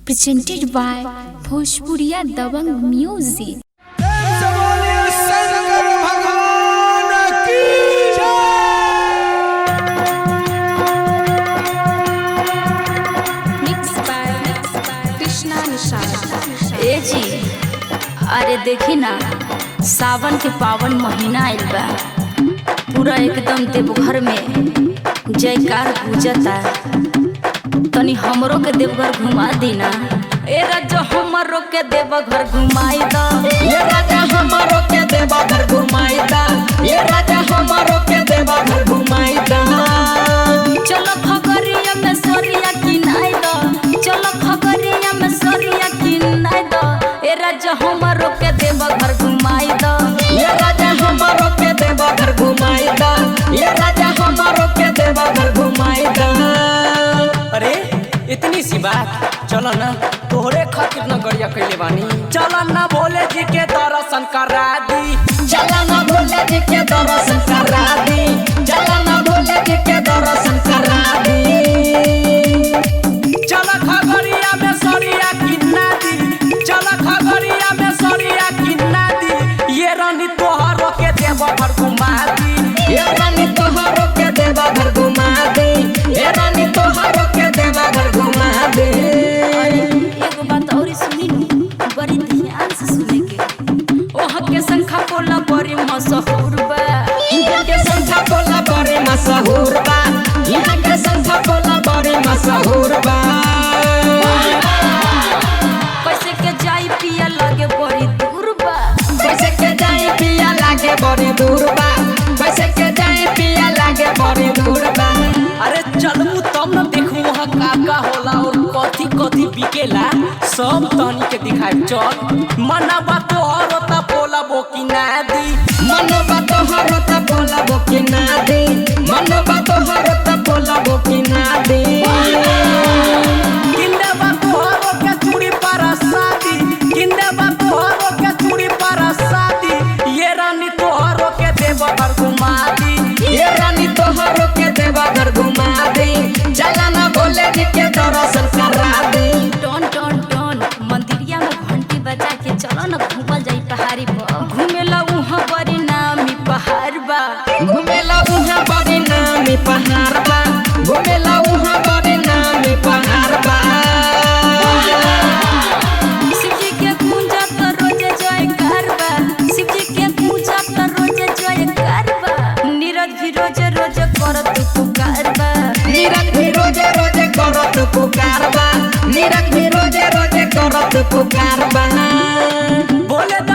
presented by Bhojpuriya Dabang Music. बोलिए शंकर भगवान की Mixed by Krishna Nishad. ए जी अरे देखी ना सावन के पावन महीना आइल बा पूरा एकदम देवघर में जयकार पूजता तनी हमरो के देवघर घुमा दी ना ए राजा हमरो के देवघर घुमाई द ये राजा हमारो के देवा घर घुमाईदा ये राजा हमारो के देवा घर घुमाईदा चलो खगरिया में सोरिया किनाई द चलो खगरिया में सोरिया किनाई द ए राजा हमरो के देवघर घुमाई द ये राजा हमारो के देवा घर घुमाईदा ये राजा हमारो के देवा घर घुमाईदा अरे इतनी सी बात चलो ना तोहरे खातिर न गड़िया कैले बानी चलो ना भोले जी के दर्शन करा दी चला ना भोले जी के दर्शन करा दी चला ना भोले जी के दर्शन करा दी चलो खगड़िया में सरिया किन्ना दी चलो खगड़िया में सरिया किन्ना दी ये रानी तोहरो के देवघर घुमा दी ये रानी तोहरो के देवा घर घुमा दे ये रानी तोहरो के देवा घर घुमा दे एगो बात और सुनी नु बड़ी ध्यान से सुने के ओह के संखा बोला बड़ी मशहूर बा यहाँ के संख्या बोला बड़े मशहूर बा यहाँ के संख्या बोला बड़े मशहूर बा कैसे के जाई पिया लगे बड़ी दूर बा कैसे के जाए पिया लागे बड़ी दूर बा कैसे के जाए पिया लागे बड़ी दूर बा अरे चलू तब न देखू वहाँ का का होला और कथी कथी बिकेला सब तहनी के दिखाई चल मना बात और होता बोला बो की ना दी मनो बा तोहर त बोला बो कि ना दे मनो बा तोहर त बोला बो कि ना दे किंदे बा तोहरो के चूड़ी पर शादी किंदे बा तोहरो के चूड़ी पर शादी ये रानी तोहरो के देव घर घुमा दी ये रानी तोहर के देवा घर घुमा दे चला ना भोले जी के दर्शन करा दे टन टन टन मंदिरिया में घंटी बजा के चलो न घूमल जाई पहाड़ी पर घूमेला उहाँ बड़ी नामी पहाड़ बा घुमेला उहाँ बड़ी नामी पहाड़ बा घुमेला उहाँ बड़ी नामी पहाड़ बा शिवजी के पूजा तो रोजे जयकार बा शिवजी के पूजा तो रोजे जयकार बा नीरज भी रोजे रोजे करत पुकार बा नीरज भी रोजे रोजे करत पुकार बा नीरज भी रोजे रोजे करत पुकार बा बोले